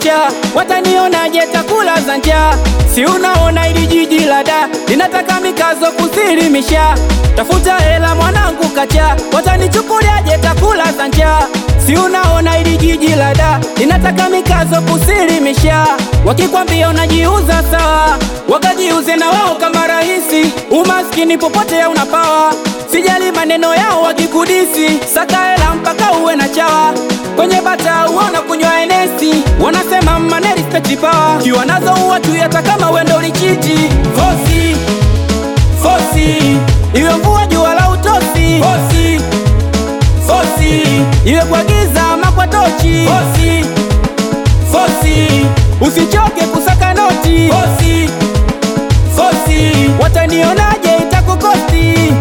kachaa, watanionaje takula za njaa? Si unaona ili jiji la da linataka mikazo kusilimisha, tafuta hela mwanangu kachaa, watanichukuliaje takula za njaa? Si unaona ili jiji la da linataka mikazo kusilimisha, wakikwambia unajiuza sawa, wakajiuze na wao kama rahisi, umaskini popote unapawa Sijali maneno yao wakikudisi, saka hela mpaka uwe na chawa. Kwenye bata uona kunywa enesi, wanasema mane respect power, kiwa nazo uwatu hata kama wendo lichiti. Fosi fosi, iwe mvua jua la utosi. Fosi fosi, iwe kwa giza ama kwa tochi. Fosi fosi, usichoke kusaka noti. Fosi fosi, watanionaje itakukosti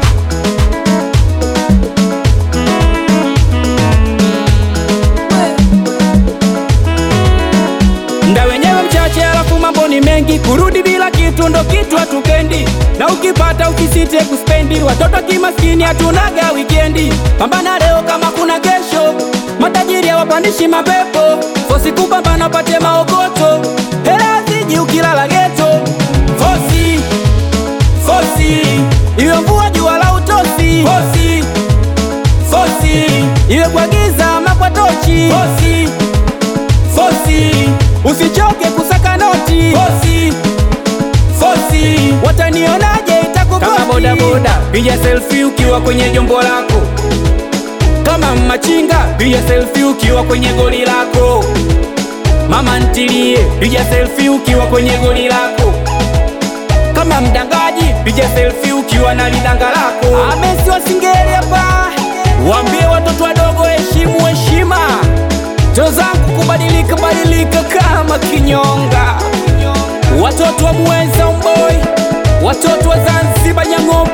Mda wenyewe mchache, alafu mambo ni mengi. Kurudi bila kitu ndo kitu hatupendi, na ukipata ukisite kuspendi. Watoto kimaskini hatunaga wikendi, pambana leo kama kuna kesho. Matajiri hawapandishi mapepo, fosi kupambana pate maokoto. Hela ziji ukilala geto, fosi fosi, iwe mvua jua la utosi. Fosi fosi, iwe kwa giza ama kwa tochi. Fosi fosi usichoke kusaka noti fosi fosi, watanionaje itakukosi. Kama boda boda, piga selfie ukiwa kwenye jombo lako. Kama machinga, piga selfie ukiwa kwenye goli lako. Mama ntilie, piga selfie ukiwa kwenye goli lako. Kama mdangaji, piga selfie ukiwa na lidanga lako. Amesi wasingeli hapa, waambie watoto wadogo heshimu heshima to zangu kubadilika badilika kama kinyonga. Watoto wa Muheza Umboi, watoto wa Zanzibar Nyang'ombe